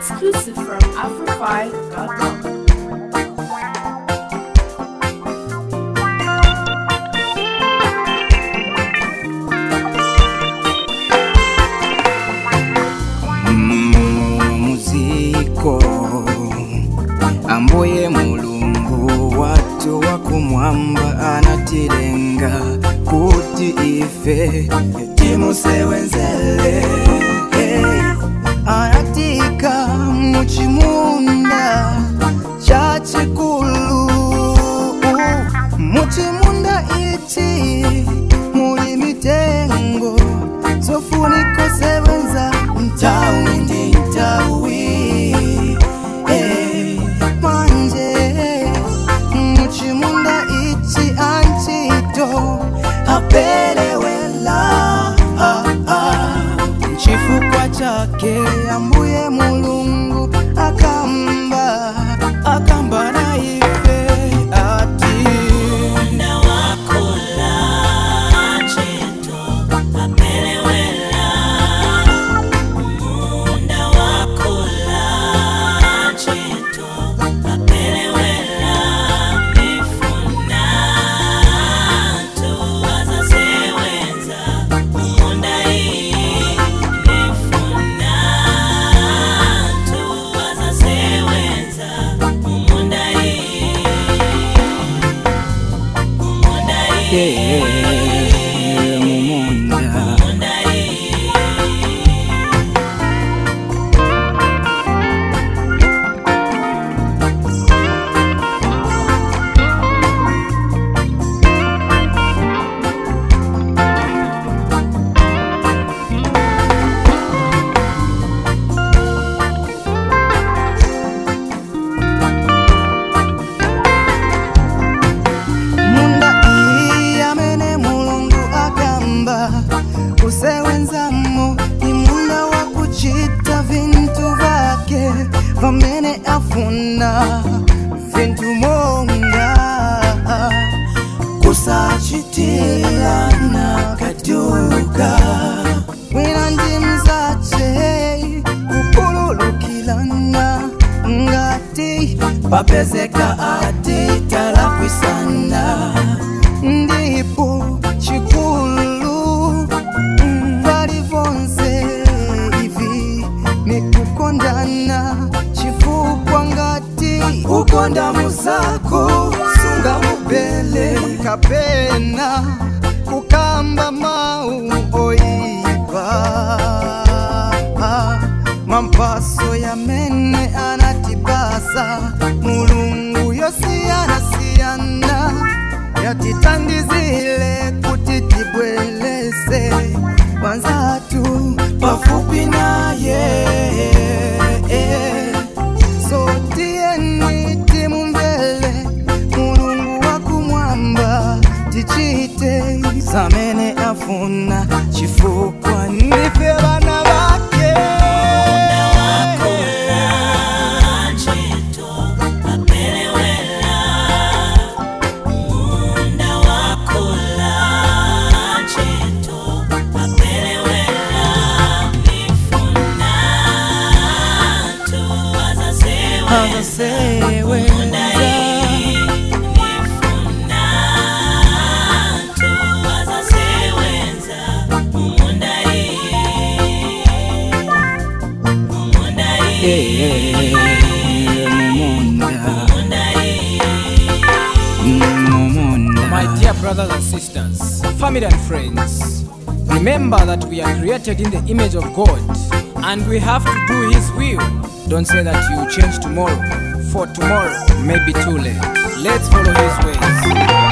Exclusive from Afrofy.com. muziko ambuye mulungu watu wa kumwamba anatilenga kuti ife timusewenzele hey. anatika muchimunda cha chikulu muchimunda ichi muli mitengo zofunika sewenza mtawi ndi mtawi Eh, manje muchimunda ichi anchito apelewela ah, ah. chifukwa chake ambuye mulungu akamba akamba na ife ati Yeah, mumunda munda iyi amene mulungu akamba kusewenzamo ni munda wa kuchita vintu vake vamene afuna vintu monga kusachitirana kaduka wina ndi mzache kukhululukilana ngati papezeka ati talakwisana ndipo chikulu mbali vonse ivi ni kukondana chifukwa ngati ukonda muzako sunga mubele kapena kukamba mau oipa mampaso yamene anatibasa mulungu yosiyanasiyana yatitandizile kuti tibwelese wanzatu pafupi naye so tiyeni timumvele mulungu wakumwamba tichite zamene afuna chifukwa ndife vana vake Hazasewenza My dear brothers and sisters, family and friends, remember that we are created in the image of God and we have to do His will. Don't say that you will change tomorrow, for tomorrow may be too late. Let's follow His ways.